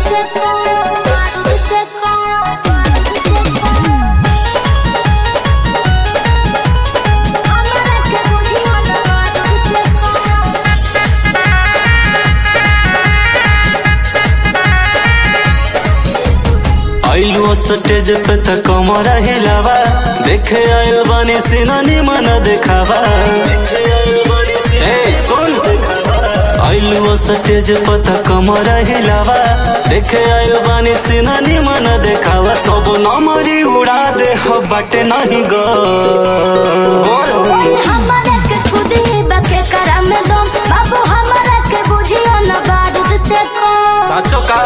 से कौन बारूद से कौन बारूद से कौन हमरा के बुझियो न बारूद से कौन आइलू स्टेज पे त कमर हिलावा देखे आइल बानी सिनानी मन देखावा देखे आइल बानी सिनानी सुन आइलू स्टेज पे त कमर हिलावा देखे आइल बानी सिनानी मन देखावा सब नमरी उड़ा दे हो बटे नहीं गो हमरा के खुदी बके करम दम बाबू हमरा के बुझियो न बारूद से कौन साचो का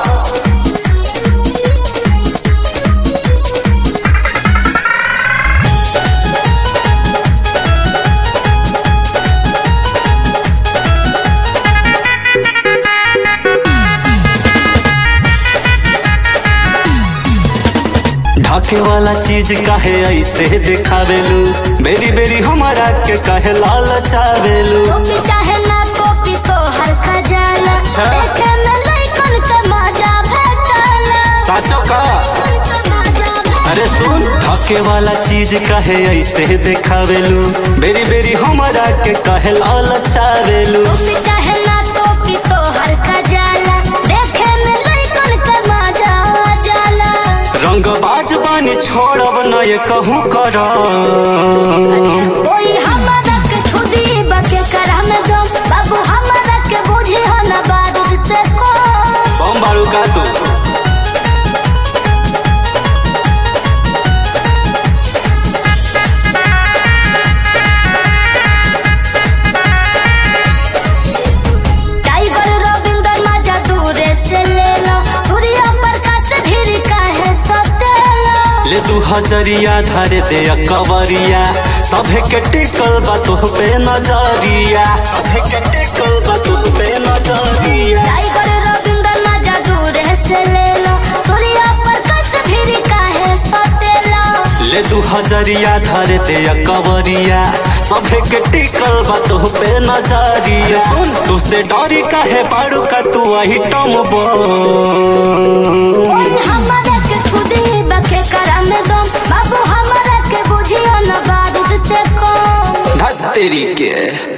ढाके वाला चीज काहे ऐसे दिखावेलू बेरी बेरी हमारा के काहे लाल चावेलू कॉपी चाहे ना कॉपी तो हर खजाना अच्छा। देखे में लइकन के मजा भेटला साचो का लइकन के मजा भेटला अरे सुन ढाके वाला चीज काहे ऐसे दिखावेलू बेरी बेरी हमारा के काहे लाल चावेलू कॉपी चाहे ना कॉपी तो हर खजाना देखे में लइकन के मजा जाला रंग बाज बानी छोड़ब न ये कहूँ कर कोई हमरा के खुदी बके करम दम बाबू हमरा के बुझियो न बारूद से कौन बम बारू का तू टाइगर रविंदर मजा दूरे से ले लो सूर्य प्रकाश भीर काहे सतेलो ले दू हजरिया धारे दे कवरिया सभे के टिकल बा तुह पे नजरिया सभे के टिकल बा तुह पे नजरिया टाइगर रविंदर मजा दूरे से ले लो सूर्य प्रकाश भीर काहे सतेलो ले दू हजरिया धारे दे कवरिया सभे के टिकल बा तुह पे नजरिया सुन तू से डरी काहे बारू का तू आई टम बो कोई हमरा के खुदी बके करम दम बाबू हमरा के बुझियो न बारूद से कौन तेरी के